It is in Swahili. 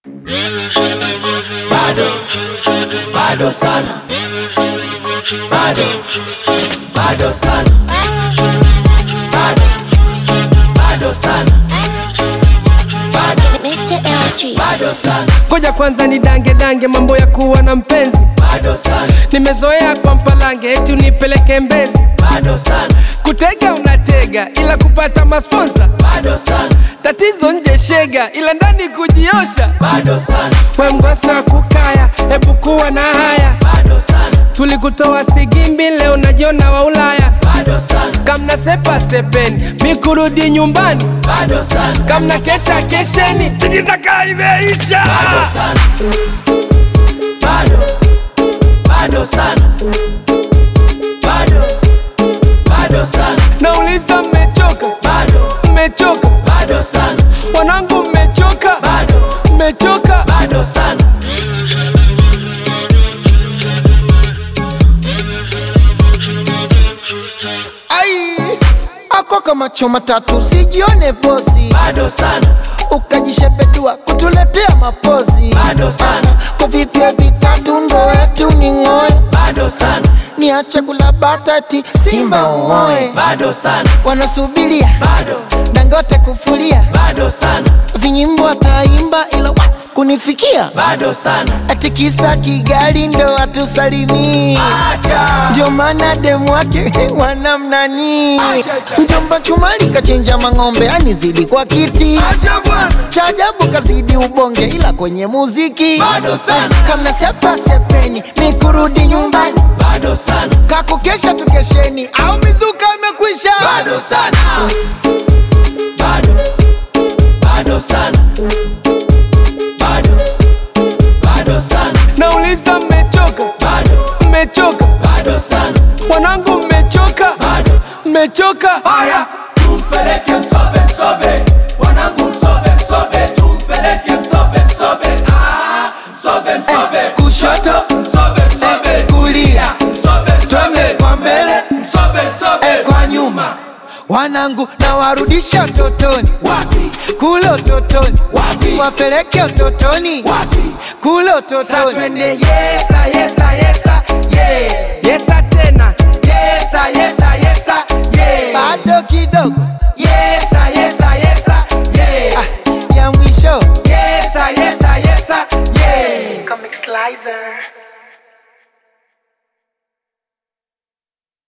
bado bado sana bado bado sana bado bado sana bado Mr. LG. bado sana Ngoja kwanza ni dange dange mambo ya kuwa na mpenzi, bado sana nimezoea kwa mpalange eti unipeleke Mbezi, bado sana kutega unatega ila kupata masponsa, bado sana tatizo nje shega ila ndani kujiosha. bado sana We mgosa kukaya, hebu kuwa na haya, bado sana tulikutoa Sigimbi leo najiona wa Ulaya, bado sana kamna sepa sepeni mi kurudi nyumbani, bado sana kamna kesha kesheni tijizaka imeisha. bado sana bado bado sana bado bado sana Nauliza mmechoka, bado mmechoka bado sana wanangu, mmechoka, bado mmechoka bado sana Ai, ako kama choma tatu, usijione bosi, bado sana ukajishepedua kutuletea mapozi. bado sana Kwa vipya vitatu ndo wetu ni ng'oe, bado sana niache kula batati, Simba uoe. bado sana Wanasubiria bado Dangote kufulia, bado sana vinyimbo ataimba ila wa, kunifikia bado sana ati kisa Kigali ndo atusalimii acha ndio maana demu wake wanamnani mjomba chumali kachinja mang'ombe anizidi kwa kiti acha bwana cha ajabu kazidi ubonge ila kwenye muziki Bado sana. kamna sepa sepeni ni kurudi nyumbani bado sana kakukesha tukesheni au mizuka imekwisha bado sana bado bado sana bado bado sana Nauliza mmechoka, bado mmechoka bado sana wanangu, mmechoka, bado mmechoka haya tumpeleke msobe msobe wanangu msobe msobe tumpeleke msobe msobe ah msobe msobe kushoto msobe msobe kulia msobe twende msobe kwa mbele msobe msobe kwa nyuma wanangu na warudisha utotoni wapi kule utotoni Wapi? wapeleke utotoni wapi kule Sa utotoni twende yesa yesa yesa yeah yesa tena yesa yesa yesa yeah bado kidogo